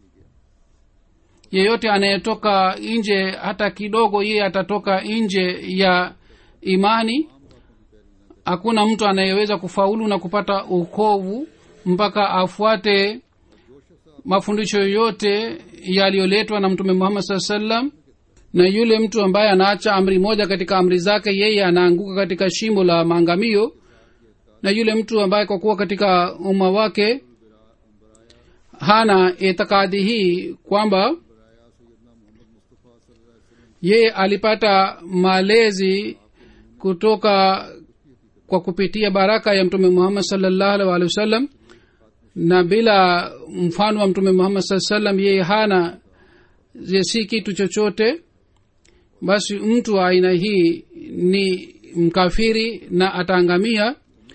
yeyote anayetoka nje hata kidogo yeye atatoka nje ya imani hakuna mtu anayeweza kufaulu na kupata ukovu mpaka afuate mafundisho yote yaliyoletwa na mtume muhammad saa salam na yule mtu ambaye anaacha amri moja katika amri zake yeye anaanguka katika shimo la maangamio na yule mtu ambaye kwa kuwa katika umma wake hana itikadi hii kwamba yeye alipata malezi kutoka kwa kupitia baraka ya mtume muhammad salllahu alih walihi wasallam na bila mfano wa mtume muhammad saa salam yeye hana ye si kitu chochote basi mtu wa aina hii ni mkafiri na ataangamia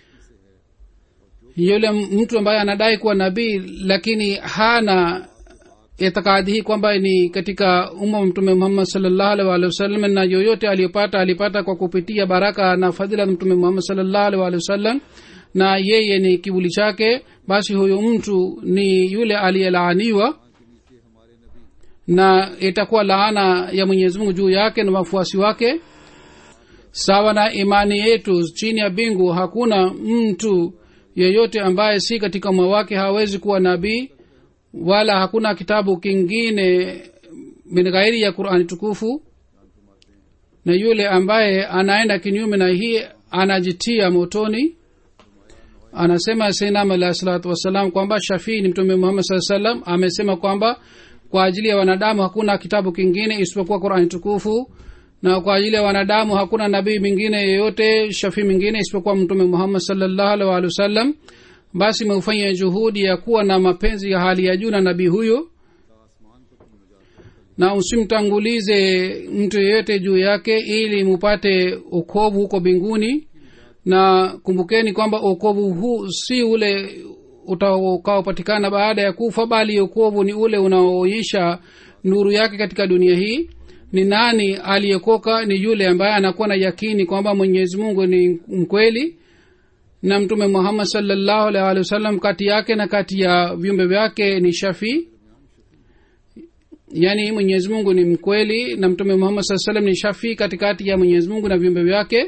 yule mtu ambaye anadai kuwa nabii lakini hana itikadi hii kwamba ni katika umma wa mtume muhammad salllahu alih walihi wasallam na yoyote aliyopata alipata kwa kupitia baraka na fadhila za mtume muhammad salllahu alih walihi wasallam na yeye ni kivuli chake basi huyo mtu ni yule aliyelaaniwa na itakuwa laana ya mwenyezi mungu juu yake na wafuasi wake sawa na imani yetu chini ya bingu hakuna mtu yeyote ambaye si katika umma wake hawezi kuwa nabii wala hakuna kitabu kingine min ghairi ya qurani tukufu na yule ambaye anaenda kinyume na hii anajitia motoni anasema sainam alahi salatu wassalam kwamba shafii ni mtume muhammad saa salam amesema kwamba kwa ajili ya wanadamu hakuna kitabu kingine isipokuwa qurani tukufu na kwa ajili ya wanadamu hakuna nabii mingine yeyote shafii mingine isipokuwa mtume muhammad salllahu alih walihi wasallam basi meufanya juhudi ya kuwa na mapenzi ya hali ya juu na nabii huyo na usimtangulize mtu yeyote juu yake ili mupate ukovu huko mbinguni na kumbukeni kwamba ukovu huu si ule utakaopatikana baada ya kufa bali ukovu ni ule unaoonyesha nuru yake katika dunia hii ni nani aliyekoka ni yule ambaye anakuwa na yakini kwamba mwenyezi mungu ni mkweli na mtume muhammad salllahu alih walih wasallam kati yake na kati ya viumbe vyake ni shafii yaani mwenyezi mungu ni mkweli na mtume muhammad saa salam ni shafii katikati ya mwenyezi mungu na viumbe vyake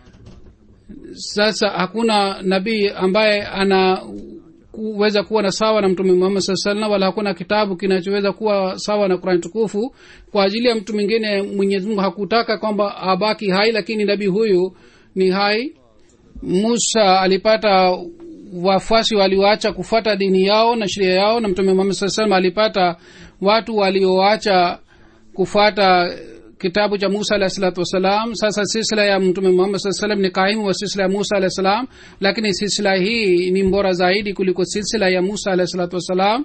sasa hakuna nabii ambaye ana kuweza kuwa na sawa na mtume muhammad saa salam wala hakuna kitabu kinachoweza kuwa sawa na kurani tukufu kwa ajili ya mtu mwingine mwenyezi mungu hakutaka kwamba abaki hai lakini nabii huyu ni hai musa alipata wafuasi walioacha kufata dini yao na sheria yao na mtume muhammad saa salam alipata watu walioacha kufata kitabu cha musa alahi salatu wassalam sasa silsila ya mtume muhammad saa salam ni kaimu wa silsila ya musa alahi salam lakini silsila hii ni mbora zaidi kuliko silsila ya musa alahi salatu wassalam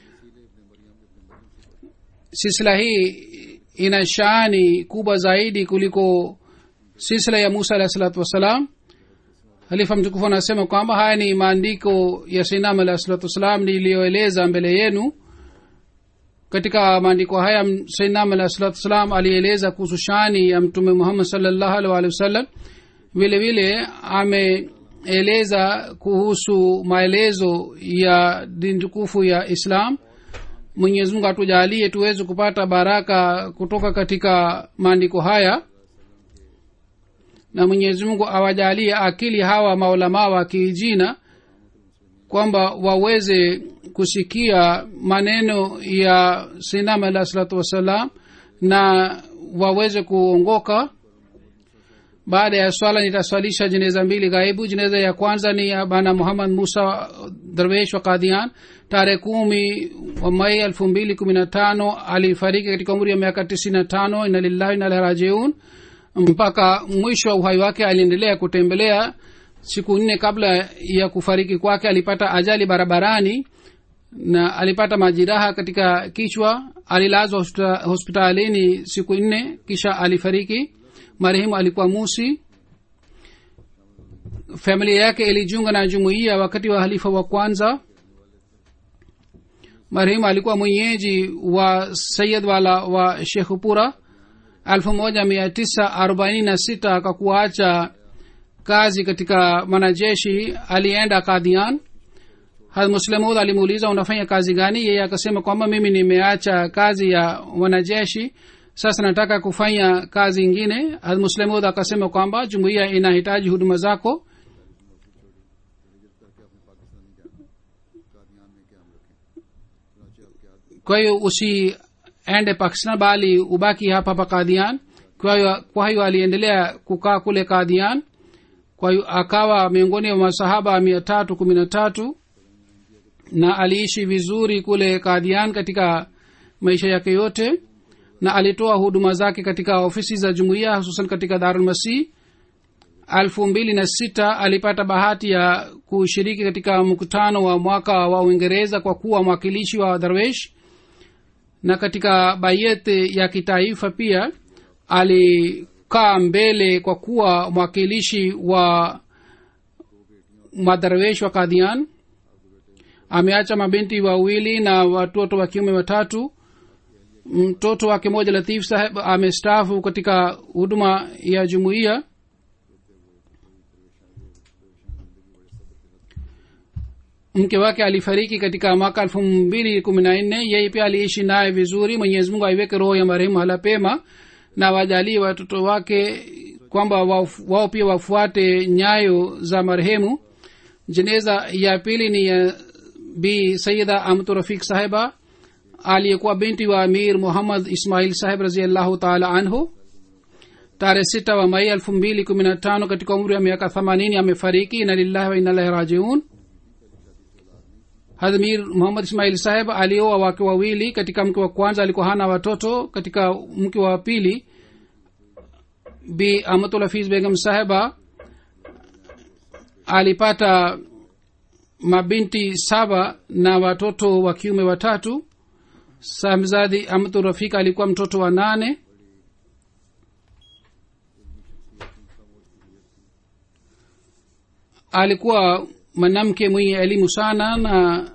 silsila hii ina shani kubwa zaidi kuliko silsila ya musa alahi salatu wassalam halifa mtukufu anasema kwamba haya ni maandiko ya sinam alahi salatu wassalam niliyoeleza mbele yenu katika maandiko haya sainam alah salatu wassalam alieleza kuhusu shani ya mtume muhammad salllahu alih walihi wasallam vile vile ameeleza kuhusu maelezo ya dini tukufu ya islam mwenyezi mungu atujalie tuweze kupata baraka kutoka katika maandiko haya na mwenyezi mungu awajalie akili hawa maulamaa wa kiijina kwamba waweze kusikia maneno ya sinam alah salatu wassalam na waweze kuongoka baada ya swala nitaswalisha jeneza mbili ghaibu jeneza ya kwanza ni ya bana muhammad musa darwesh wa kadian tarehe kumi wa mai elfu mbili kumi na tano alifariki katika umri ya miaka tisini na tano ina lillahi inalahi rajiun mpaka mwisho wa uhai wake aliendelea kutembelea siku nne kabla ya kufariki kwake alipata ajali barabarani na alipata majiraha katika kichwa alilazwa hospitalini siku nne kisha alifariki marehemu alikuwa musi familia yake ilijiunga na jumuiya wakati wa halifa wa kwanza marehemu alikuwa mwenyeji wa sayid wala wa shekhupura elfu moja mia tisa arobaini na sita kwa kuacha kazi katika mwanajeshi alienda kadhian muslemud alimuuliza unafanya kazi gani yeye akasema kwamba mimi nimeacha kazi ya wanajeshi sasa nataka kufanya kazi ingine muslemud akasema kwamba jumuiya inahitaji huduma zako kwa hiyo usiende pakistan bali ubaki hapa hapa kadhian kwa hiyo aliendelea kukaa kule kadhian kwa hiyo akawa miongoni mwa masahaba mia tatu kumi na tatu na aliishi vizuri kule kadhian katika maisha yake yote na alitoa huduma zake katika ofisi za jumuiya hususan katika darulmasih elfu mbili na sita alipata bahati ya kushiriki katika mkutano wa mwaka wa uingereza kwa kuwa mwakilishi wa darwesh na katika bayet ya kitaifa pia alikaa mbele kwa kuwa mwakilishi wa madarwesh wa kadhian ameacha mabinti wawili na watoto wa kiume watatu mtoto wake moja latif saheb amestaafu katika huduma ya jumuiya mke wake alifariki katika mwaka elfu mbili kumi na nne yeye pia aliishi naye vizuri mwenyezi mungu aiweke roho ya marehemu hala pema na wajalie watoto wake kwamba wao wao pia wafuate nyayo za marehemu jeneza ya pili ni ya bi sayida amtu rafik sahiba aliyekuwa binti wa amir muhammad ismail sahib raziallahu taala anhu tarehe sita wa mai elfu mbili kumi na tano katika umri wa miaka themanini amefariki ina lillahi wa inalahi rajiun hadmir muhammad ismail saheb alioa wake wawili katika mke wa kwanza alikuwa hana watoto katika mke wa pili bi amatulhafiz begam saheba alipata mabinti saba na watoto wa kiume watatu samzadi amtu rafika alikuwa mtoto wa nane alikuwa mwanamke mwenye elimu sana na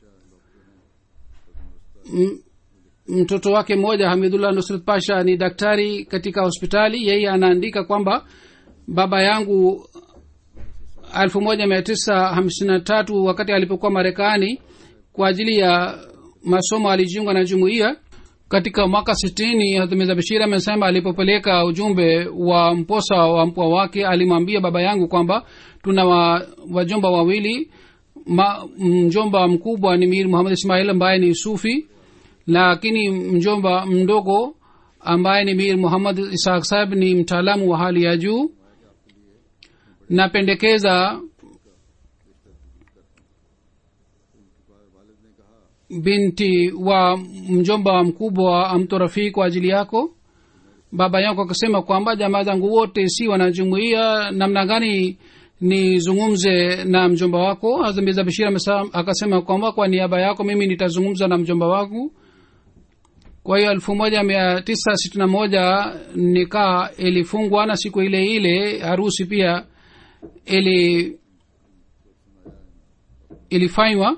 m- mtoto wake mmoja hamidullah nusrat pasha ni daktari katika hospitali yeye anaandika kwamba baba yangu elfu moja mia tisa hamsini na tatu wakati alipokuwa marekani kwa ajili ya masomo alijiunga na jumuiya katika mwaka sitini hatumiza bashir amesema alipopeleka ujumbe wa mposa wa mpwa wake alimwambia baba yangu kwamba tuna wa, wajomba wawili Ma, mjomba mkubwa ni mir muhammad ismail ambaye ni sufi lakini mjomba mdogo ambaye ni mir muhammad ishaq sahib ni mtaalamu wa hali ya juu napendekeza binti wa mjomba mkubwa amtorafii kwa ajili yako baba yako akasema kwamba jamaa zangu wote si wanajumuia namna gani nizungumze na mjomba wako hazamiza bashir amesa- akasema kwamba kwa niaba yako mimi nitazungumza na mjomba wangu kwa hiyo elfu moja mia tisa sitini na moja nikaa ilifungwa na siku ile ile harusi pia ili ilifanywa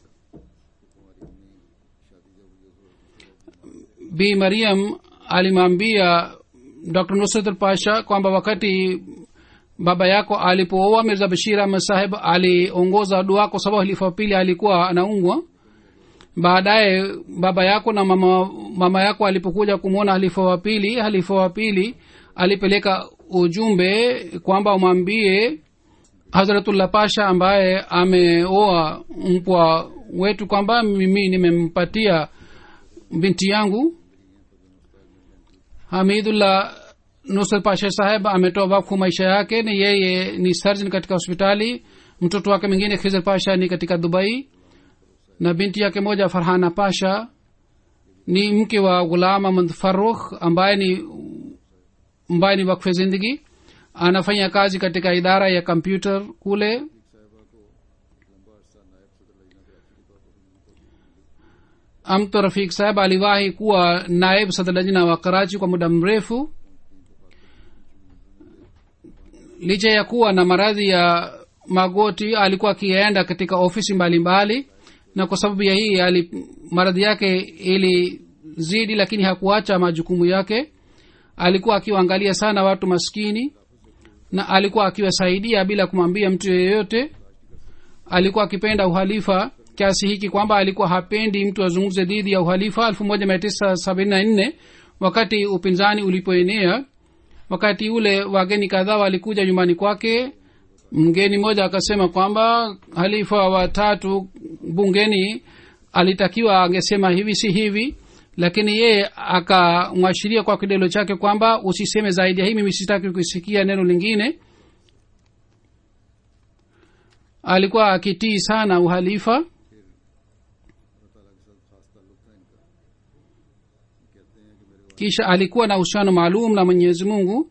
bi mariam alimwambia dr nusrat pasha kwamba wakati baba yako alipooa mirza bashir ahmad saheb aliongoza dua kwa sababu halifa wa pili alikuwa anaungwa baadaye baba yako na mama, mama yako alipokuja kumwona halifa wa pili halifa wa pili alipeleka ujumbe kwamba umwambie hazratullah pasha ambaye ameoa mpwa wetu kwamba mimi nimempatia binti yangu hamidullah nusrat pasha saheb ametoa wakfu maisha yake ni yeye ni surgeon katika hospitali mtoto wake mwingine khizr pasha ni katika dubai na binti yake moja farhana pasha ni mke wa ghulam ahmad farukh ambaye ni ambaye ni wakfe zindagi anafanya kazi katika idara ya kompyuter kule amto rafik saheb aliwahi kuwa naib sadlajina wa karachi kwa muda mrefu licha ya kuwa na maradhi ya magoti alikuwa akienda katika ofisi mbalimbali mbali, na kwa sababu ya hii ali maradhi yake ilizidi lakini hakuacha majukumu yake alikuwa akiwaangalia sana watu maskini na alikuwa akiwasaidia bila kumwambia mtu yeyote alikuwa akipenda uhalifa kiasi hiki kwamba alikuwa hapendi mtu azungumze dhidi ya uhalifa elfu moja mia tisa sabini na nne wakati upinzani ulipoenea wakati ule wageni kadhaa walikuja nyumbani kwake mgeni mmoja akasema kwamba halifa watatu bungeni alitakiwa angesema hivi si hivi lakini yeye akamwashiria kwa kidelo chake kwamba usiseme zaidi ya hii mimi sitaki kusikia neno lingine alikuwa akitii sana uhalifa kisha alikuwa na uhusiano maalum na mwenyezi mungu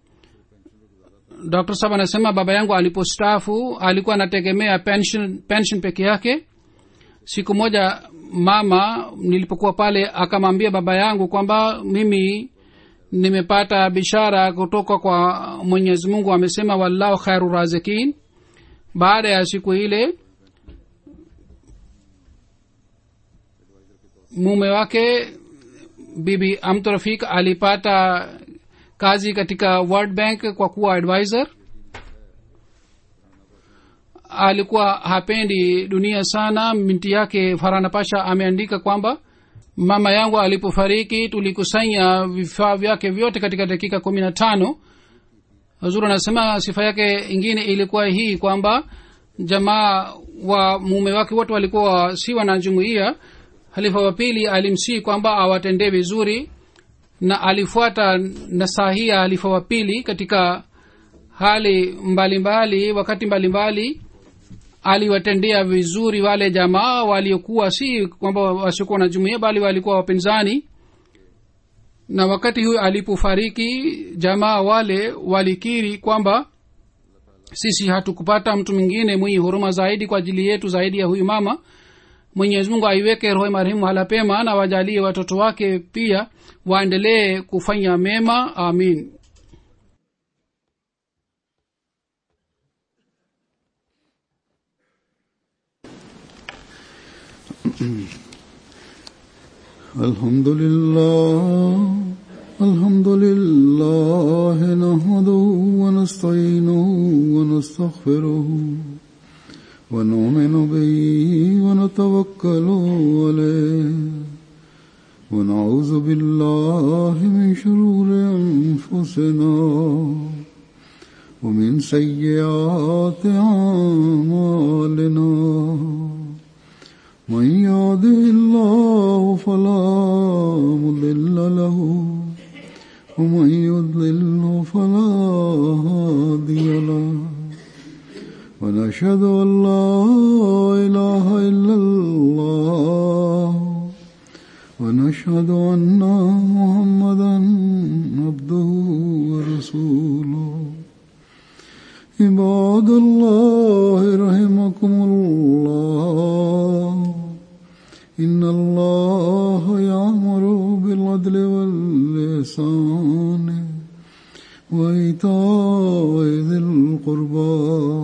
dr sab anasema baba yangu alipostafu alikuwa anategemea pension, pension peke yake siku moja mama nilipokuwa pale akamwambia baba yangu kwamba mimi nimepata bishara kutoka kwa mwenyezi mungu amesema wallahu khairu razikin baada ya siku ile mume wake bibi amtrafik alipata kazi katika world bank kwa kuwa advisor alikuwa hapendi dunia sana minti yake farana pasha ameandika kwamba mama yangu alipofariki tulikusanya vifaa vyake vyote katika dakika kumi na tano huzuru anasema sifa yake ingine ilikuwa hii kwamba jamaa wa mume wake wote walikuwa si wanajumuia halifa wa pili alimsii kwamba awatendee vizuri na alifuata nasahi ya halifa wa pili katika hali mbalimbali mbali, wakati mbalimbali mbali, aliwatendea vizuri wale jamaa waliokuwa si kwamba wasiokuwa na jumuia bali walikuwa wapinzani na wakati huyo alipofariki jamaa wale walikiri kwamba sisi hatukupata mtu mwingine mwenye huruma zaidi kwa ajili yetu zaidi ya huyu mama mwenyezi mungu aiweke roho marehemu hala pema na wajalie watoto wake pia waendelee kufanya mema amin الحمد لله الحمد لله نحمده ونستعينه ونستغفره ونؤمن به ونتوكل عليه ونعوذ بالله من شرور انفسنا ومن سيئات اعمالنا من يهده الله فلا مضل له ومن يضلل فلا هادي له ونشهد ان لا اله الا الله ونشهد ان محمدا عبده ورسوله عباد الله رحمكم الله إن الله يأمر بالعدل واللسان وإيتاء ذي القربى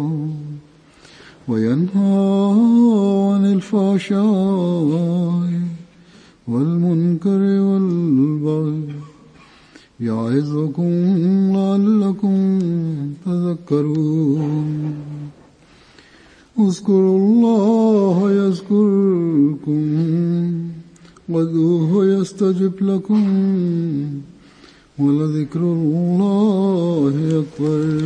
وينهى عن الفحشاء والمنكر والبغي يعظكم لعلكم تذكرون اذكروا الله يذكركم وادعوه يستجب لكم ولذكر الله أكبر